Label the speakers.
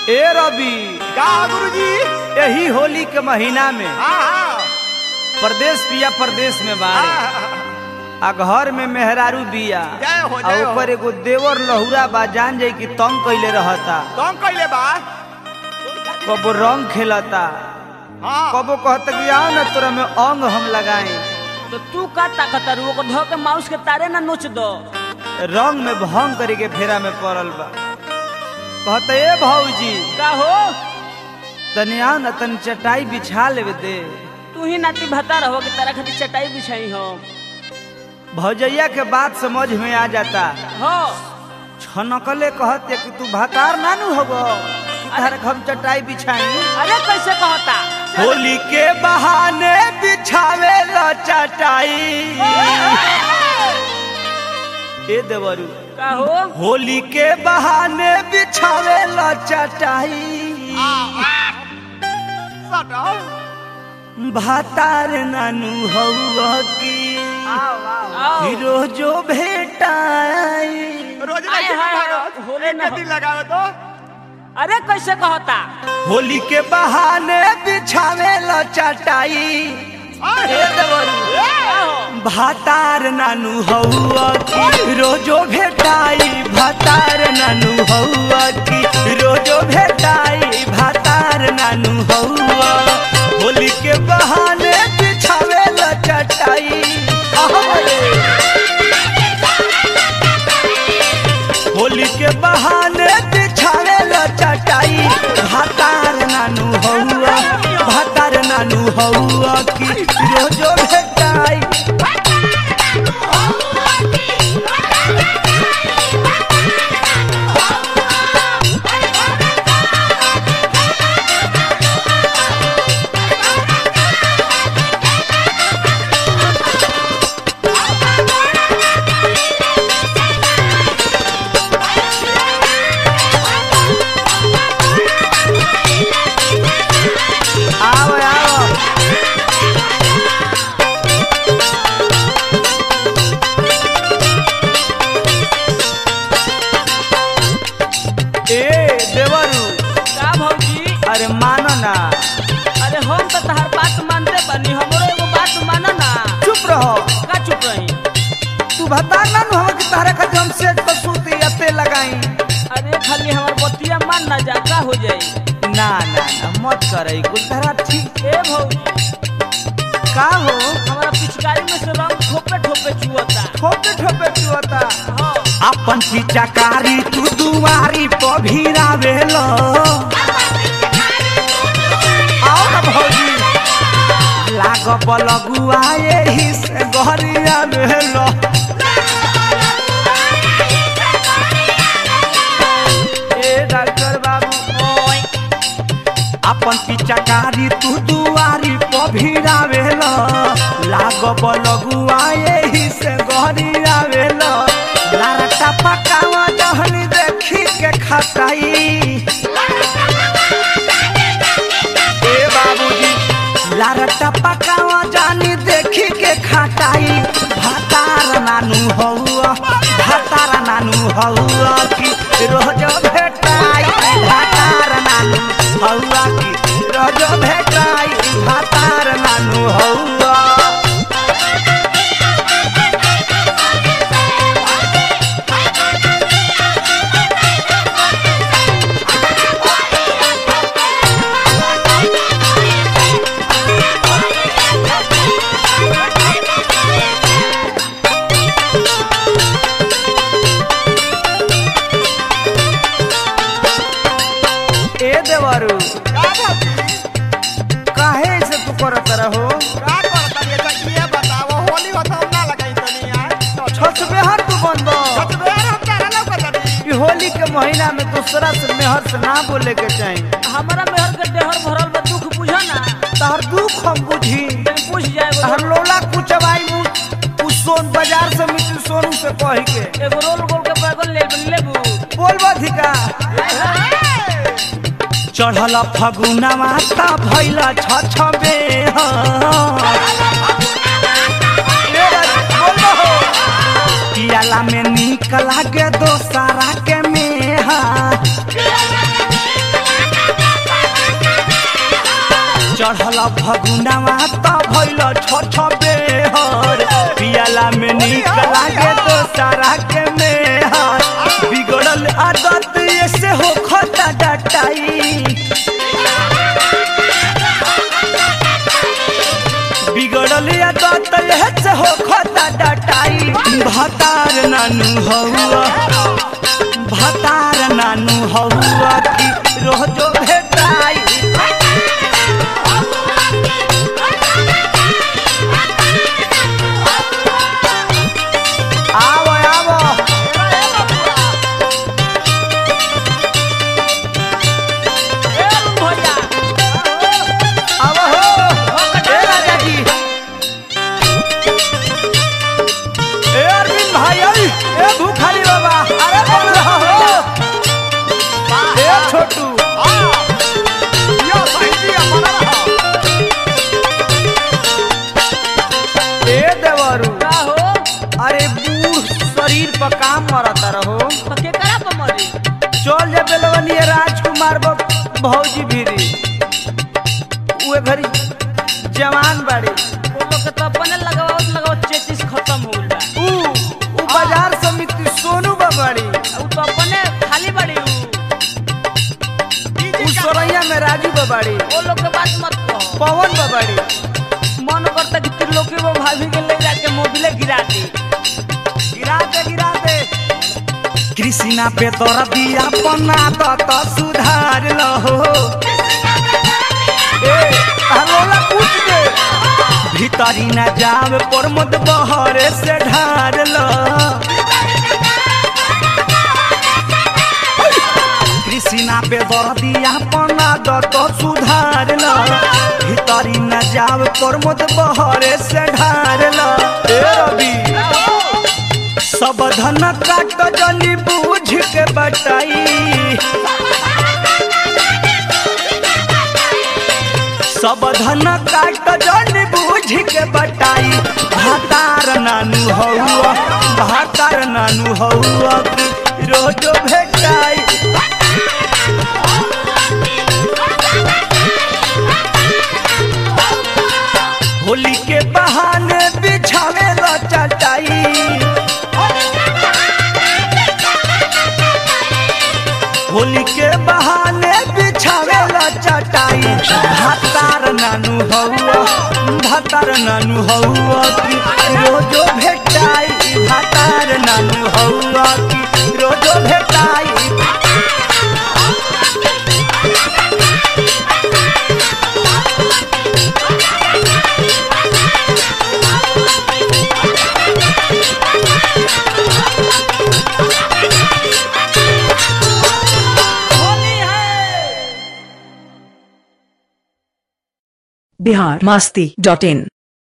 Speaker 1: ए रवि
Speaker 2: का गुरुजी
Speaker 1: यही होली के महीना में
Speaker 2: हाँ हाँ
Speaker 1: प्रदेश पिया प्रदेश में बाड़े आ घर में मेहरारू बिया
Speaker 2: जय हो,
Speaker 1: आ
Speaker 2: जय हो।
Speaker 1: ऊपर एगो देवर लहुरा बा जान जाई कि तंग कइले रहता
Speaker 2: तुम कैले बा
Speaker 1: कबो रंग खेलता
Speaker 2: हाँ
Speaker 1: कबो कहता कि आओ ना तोरा में अंग हम लगाए
Speaker 3: तो तू का ताकत रू ओको धो के माउस के तारे ना नोच दो
Speaker 1: रंग में भंग करे के फेरा में पड़ल बा कहता ए भौजी
Speaker 3: का हो
Speaker 1: तनी आओ ना तनी चटाई बिछा लेवे दे
Speaker 3: तू ही नाती भता रहो कि तारा खातिर चटाई बिछाई हो
Speaker 1: भौजैया के बात समझ में आ जाता
Speaker 3: हो
Speaker 1: छनकले कहते कि तू भातार नानू होगो कि तारे हम चटाई बिछाई
Speaker 3: अरे कैसे कहता
Speaker 1: होली के बहाने बिछावे ला चटाई ए देवरू
Speaker 3: का हो
Speaker 1: होली के बहाने बिछावे ला चटाई
Speaker 2: सटो
Speaker 1: भातार नानू हौआ की
Speaker 3: आओ
Speaker 1: रोजो भेटाई
Speaker 2: रोज
Speaker 3: आए,
Speaker 2: नहीं
Speaker 3: हाय, हाय,
Speaker 2: भारत
Speaker 3: होले
Speaker 2: एक
Speaker 3: ना
Speaker 2: दिन लगाओ तो
Speaker 3: अरे कैसे कहता
Speaker 1: होली के बहाने बिछावे ला चटाई ए देवरू
Speaker 3: का हो
Speaker 1: भातार नानू हौआ की रोजो भेटाई भातार नानू हौआ की रोजो भेटाई भातार नानू हौआ होली के बहाने बिछावे ला चटाई होली के बहाने बिछावे ला चटाई भातार नानू हौआ भातार नानू हौआ की रोजो भेटाई आओ आओ ए देवरू
Speaker 3: का भौजी
Speaker 1: अरे मानो ना
Speaker 3: अरे हम तो तहार बात मानते बनी हमरो एगो बात माना ना
Speaker 1: चुप रहो
Speaker 3: का चुप रही
Speaker 1: तू बता ना नु हम कि तारे खातिर हम सेट पर सूती अते लगाई
Speaker 3: अरे खाली हमार बतिया मान ना जा का हो जाई
Speaker 1: ना ना ना मत करई कुल तारा ठीक
Speaker 3: ए भौजी
Speaker 1: का हो
Speaker 3: हमारा पिचकारी में से रंग ठोपे ठोपे चुअता
Speaker 1: ठोपे ठोपे चुअता
Speaker 3: हाँ
Speaker 1: अपन पिचकारी तू दुआरी पर भिरावेलो आओ ना भौजी लाग बलगुआ एही से गहरिया भेलो ए डॉक्टर बाबू
Speaker 3: ओए
Speaker 1: अपन पिचकारी तू दुआरी पर भिरावेलो लाग बलगुआ एही से गहरिया भेलो लारटा पकावा जहनी देखी के खटाई ए बाबूजी लारटा पकावा जानी देखी के खटाई भातार नानू हौआ भातार नानू हौआ की रोज भेटाई भातार नानू हौआ की रोज भेटाई भातार नानू हौआ ए देवरू
Speaker 2: का भाभी
Speaker 1: काहे से तू करत रहो
Speaker 2: का करता ये तकिए बताओ होली होता ना लगाई तनी यार
Speaker 1: छसबे हर तू बंद
Speaker 2: सच में यार हम तारा लौक तनी
Speaker 1: ई होली के महीना में दूसरा से मेहर से ना बोले के चाहिए
Speaker 3: हमारा मेहर के देहर भरल बा दुख बुझा ना
Speaker 1: तहर दुख हम बुझी
Speaker 3: तनी पूछ जाए
Speaker 1: तहर लोला कुचवाई मु उ सोन बाजार से मिट्टी सोनू से कह के
Speaker 3: एगो रोल गोल के बैगन ले लेबू
Speaker 1: बोलबा धिका चढ़ल फगुनावा ता भैला छ छबे पियाला में निक लागे दोसारा के मेहा चढ़ल फगुनावा त भइल छ छ बेहर पियाला में नीक लागे तो सारा के मेहर बिगड़ल आदत ऐसे हो खता डटाई बिगड़ल आदत ऐसे हो खता डटाई भतार नानू हौआ भतार नानू हौआ की रोजो भेटाई आवो आवो
Speaker 3: ए अरुण भैया
Speaker 1: आवो हो ए राजा जी ए अरविंद भाई आई ए भूखारी बाबा अरे बोल रहा हो ए छोटू
Speaker 2: यो सही अपना रहा
Speaker 1: ए देवरू
Speaker 3: का हो
Speaker 1: अरे बूढ़ शरीर पर काम मरता रहो
Speaker 3: तो के करा पर मरी
Speaker 1: चल जा बेलवनी राजकुमार बा भौजी भीरी उहे घरी जवान बाड़ी
Speaker 3: वो लोग के तो अपने लगावत लगावत चेचिस खत्म हो गइल बा
Speaker 1: ऊ ऊ बाजार समिति सोनू बा बाड़ी
Speaker 3: उ तो अपने खाली बड़ी उ
Speaker 1: ऊ सोरैया में राजू बा बाड़ी
Speaker 3: वो लोग के बात मत कहो
Speaker 1: पवन बा बाड़ी
Speaker 3: मन करता कि त्रिलोकी वो भाभी के ले जाके मोबिले गिरा दी
Speaker 1: गिरा दे गिरा दे कृष्णा पे तोरा दिया पन्ना तो तो सुधार लहो ए हलोला पूछ दे भीतरी न जावे प्रमोद बहरे से ढार लो कृष्णा पे दर दिया पन्ना तो तो सुधार लो भीतरी न जावे प्रमोद बहरे से ढार लो ए रवि सब धन काट जनी बूझ के बटाई सब धन काट जनी बूझ के बटाई भातार नानू हौआ भातार नानू हौआ की रोजो भेटाई होली के बहाने बिछावे ला चटाई होली के बहाने बिछावे ला चटाई भातार नानू हौआ भातार नानू हौआ की रोजो भेटाई भातार नानू हौआ की रोजो भेटाई
Speaker 3: होली है
Speaker 4: बिहार मास्ती डॉट इन